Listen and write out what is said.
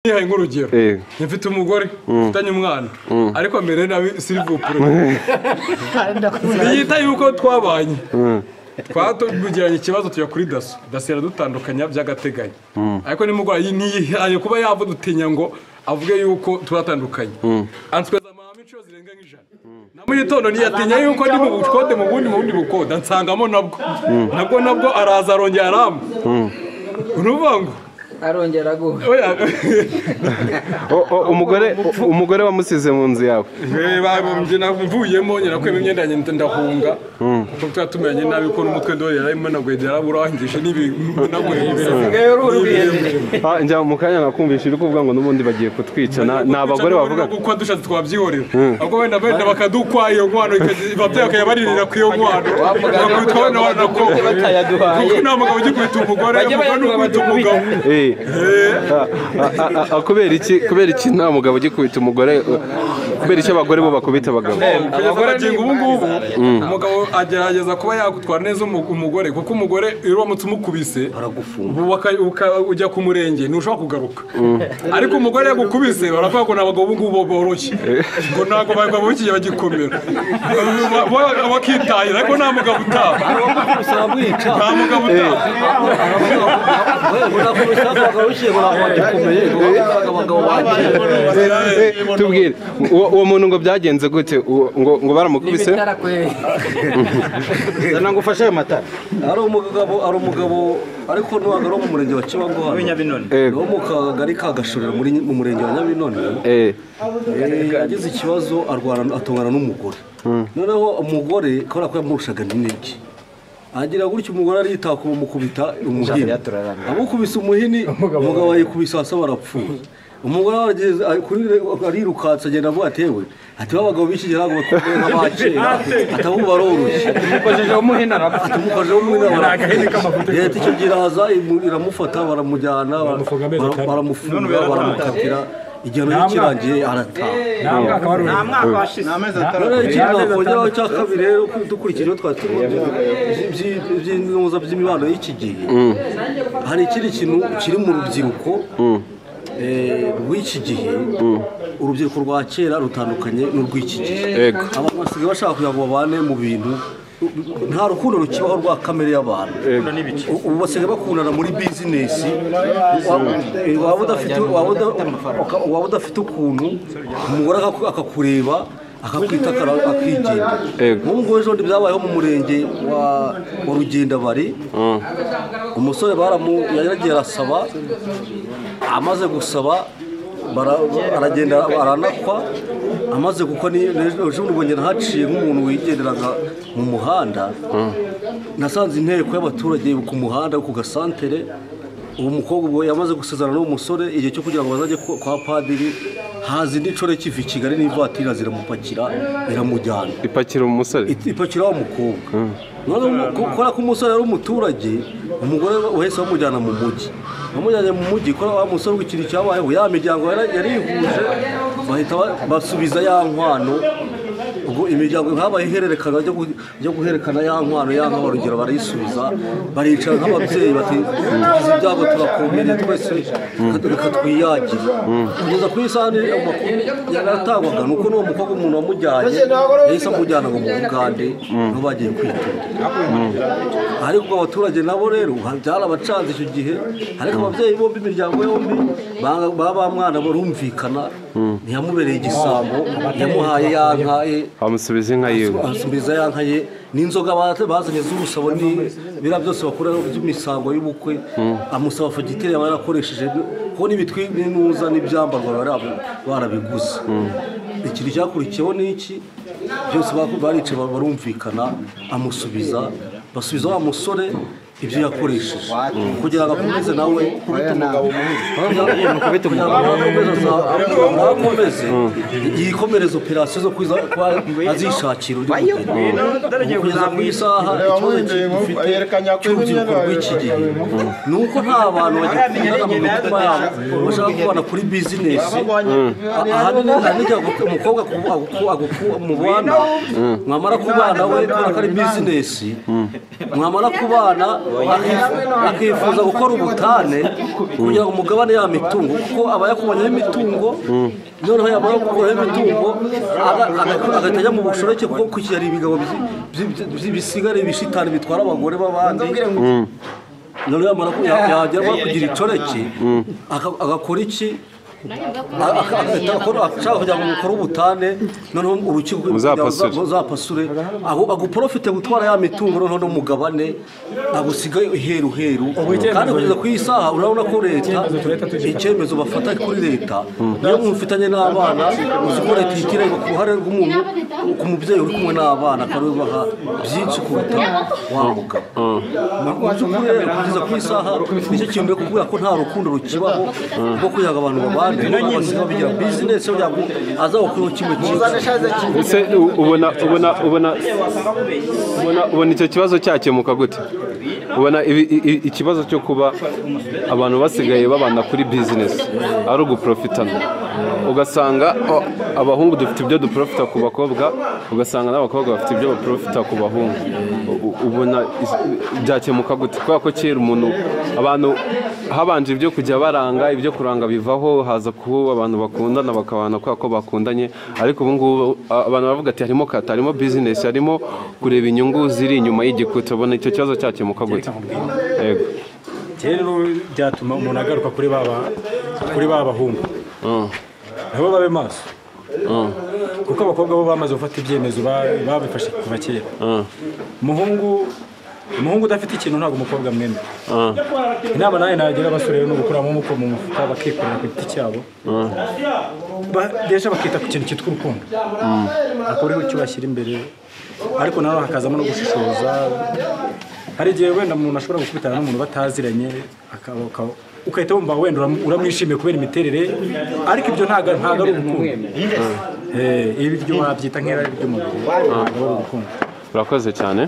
ntihaye nk'urugero mfite umugore mfitanye umwana ariko mbere nawe sirivupure ntiyita yuko twabanye twatugiranye ikibazo tujya kuri daso daso iradutandukanya by'agateganyo ariko n'umurwayi ntiyihaye kuba yava dutinya ngo avuge yuko turatandukanye answeza amahame inshuro zirenga nk'ijana na mu gitondo ntiyatinya yuko ndi mu bukode mu bundi mu bundi bukoda nsangamo nabwo nabwo nabwo araza arongera aramba uruvuga ngo arongera guha oya O- o- umugore umugore wamusize mu nzu yawe Eee, babumbye navuyemo nyirakwema imyenda yanjye mpita ndahunga kuko tuba tumenye nabi ko n'umutwe ndori yararimo nagwede yaraburangije n'ibintu Usigaye uri urwiyemere. Ah, njya mu kanya nakumvisha iri kuvuga ngo n'ubundi bagiye kutwica na- ni abagore bavuga kuko dushatse twabyihorera ahubwo wenda wenda bakadukwa iyo nkwano ikagira- babyeyi bakayabaririra kuri iyo nkwano bakubita abana banako kuko batayaduhaye nta mugabo ujya kwita umugore Bajya umugore ni bayaduha ukubita umugabo Eh. Ah, ah, ah, ah, kubera iki kubera iki nta mugabo ugiye kubita umugore eh, kubera iki abagore bo bakubita abagabo kugeza magingo ubu ngubu umugabo agerageza kuba yagutwara neza umu- umugore kuko umugore iyo uramutse umukubise ubu waka- uka- ujya ku murenge ntushobora kugaruka ariko umugore yagukubise baravuga ngo ni abagabo ubu ngubu boroshye ngo ntabwo bagabo b'ikigihe bagikomera Ba- ba- bakitahira ariko nta mugabo utaha nta mugabo utaha Eh, tubwire uwo uwo muntu ngo byagenze gute Uwo- ngo ngo baramukubise bitarakweye zana ngufashe ayo matara ari umugabo ari umugabo ariko ntabwo ari uwo mu murenge wa kibango hano nyabinoni Eh. wo mu kagari ka gashorera muri mu murenge wa nyabinoni Eh, Eh, yagize ikibazo arwana atongana n'umugore noneho umugore kubera ko yamurushaga n'intege agira gutyo umugore aritaka umukubita umuhini amukubise umuhini umugabo yikubise hasi barapfuye umugore arageze- ari- kuri- arirukansa agenda avuga ati yewe ati b'abagabo b'iki gihe ntabwo bakomeye nk'abakera ati abo baroroshye tumukojeho umwenda barakubita leta icyo gihe iraza imu- iramufata baramujyana bara- baramufunga baramukatira igihano kirangiye arataha nta mwaka washize ni amezi atatu rero ikindi nakongeraho icya kabiri rero uko dukurikije ibyo twari tubonye by'i- by'i- by'intuza by'imibano y'iki gihe hari ikindi kintu kiri mu rubyiruko eh, rw'iki gihe urubyiruko rwa kera rutandukanye n'urw'iki gihe Yego. abantu basigaye bashaka kugira ngo babane mu bintu nta rukundo rukibaho rwa kamere y'abantu U- ubu basigaye bakundana muri bizinesi Wa- eh, waba udafite- waba uda- uka- waba udafite ukuntu umugore akaku- akakureba akakwita akara- akigendera Yego. nk'ubu ngubu ejo bundi byabayeho mu murenge wa wa rugendabari umusore baramu yaragiye arasaba amaze gusaba bara- aragenda aranakwa amaze gukwa ni- ejo bundi ubonye nahaciye nk'umuntu wigenderaga mu muhanda nasanze inteko y'abaturage ku muhanda ku gasantere uwo mukobwa ubwo yamaze gusezerana n'uwo musore igihe cyo kugira ngo bazajye ku- kwa padiri haza indi nshore kiva i kigali n'ivatira ziramupakira iramujyana ipakira umusore ipakira wa mukobwa Noneho ku- kubera ko umusore ari umuturage umugore wahise bamujyana mu mujyi bamujyanye mu mujyi kubera wa musore w'ikintu cyabayeho ya miryango yari- yarihuje bahita ba- basubiza ya nkwano ubwo imiryango nkabaye ihererekana ryo gu- ryo guherekana ya nkwano ya nkwano urugero barayisubiza baricara nk'ababyeyi bati tugize ibyago turakomere twese reka twiyagire kugeza ku isahani amakuru yaratangwaga ni uko n'uwo mukobwa umuntu wamujyanye yahise amujyana ngo mu bugande niho bagiye kwitura ariko abaturage nabo rero byarabacanze icyo gihe ariko ababyeyi bombi imiryango yombi ba- ba ba mwana barumvikana ntiyamubereye igisambo yamuhaye ya nka ye bamusubiza inka yiwe asubiza ya nka ye n'inzoga ba- bazanye z'urusabo ni bira byose bakora by'imisango y'ubukwe amusaba fagitire yaba yarakoresheje kuko n'ibitwi n'inuza n'ibyambarwa bari barabiguze ikintu cyakurikiyeho ni iki byose baku- baricaye ba- barumvikana amusubiza basubiza wa musore ibyo yakoresheje kugira ngo akomeze nawe kugira ngo akomeze aza- akomeze yikomereze operasiyo zo kwiza kuba azishakira undi mugeni Ubu kugeza ku isaha ikibazo ki- dufite cy'urubyiruko rw'iki gihe ni uko nta bantu bagikunda mu mitima yabo bashaka kubana kuri bizinesi ahanini ahanini umukobwa ku- aguku- aguku- mubana mwamara kubana we kubera ko ari bizinesi mwamara kubana akifuza gukora ubutane kugira ngo umugabane ya mitungo kuko aba yakubanyaho imitungo noneho yamara gukuraho imitungo aga- aga- agahita ajya mu bushoreke kuko kuki hari ibigabo byi- byi- byi- bisigara ibishitani bitwara abagore b'abandi noneho yamara ku- ya- yagera aho kugira icoreke aka- agakora iki A- aka- agahita akora- ashaka kugira ngo mukore ubutane noneho urukiko Muzapasure. uzapasure aho aguprofite gutwara ya mitungo noneho n'umugabane agusigaye iheru heru kandi kugeza ku isaha urabona ko leta icyemezo bafata kuri leta niyo mufitanye n'abana uzi ko leta ihitira ku ruhare rw'umuntu ku mubyeyi uri kumwe n'abana akaba yubaha byinshi kuruta wa mugabo mu by'ukuri rero kugeza ku isaha nicyo kintu rero kubera ko nta rukundo rukibaho rwo kugira ngo abantu babane noneho basigaye babigira bizinesi yabo azawukuraho kimwe cyiza ese u- ubona ubona ubona ubona ubona icyo kibazo cyakemuka gute ubona ibi- i- i- ikibazo cyo kuba abantu basigaye babana kuri bizinesi ari uguprofitana ugasanga o- abahungu dufite ibyo duprofita ku bakobwa ugasanga n'abakobwa bafite ibyo baprofita ku bahungu U- u- ubona is- byakemuka gute kubera ko kera umuntu abantu habanje ibyo kujya baranga ibyo kuranga bivaho haza kuba abantu bakundana bakabana kubera ko bakundanye ariko ubu ngubu a- abantu baravuga ati harimo kata harimo bizinesi harimo kureba inyungu ziri inyuma y'igikuta ubona icyo kibazo cyakemuka gute yego rero byatuma umuntu agaruka kuri ba ba- kuri ba bahungu nabo babe maso kuko abakobwa bo bamaze gufata ibyemezo ba- babifashe kuva kera umuhungu umuhungu udafite ikintu ntabwo umukobwa mwemera inama nawe nagira abasore rero ni ugukuramo umuko mu mufuka bakikorera ku giti cyabo badesha bakita ku kintu cyitwa urukundo akuriho icyo bashyira imbere ariko nanone hakazamo no gushishoza hari igihe wenda umuntu ashobora gukubitana n'umuntu bataziranye akaba- akaba- ugahita wumva wenda uram- uramwishimiye kubera imiterere ariko ibyo ntabwo ntabwo ari urukundo Eh, ibi byo wabyita nk'irari ry'umubiri ntabwo ari urukundo urakoze cyane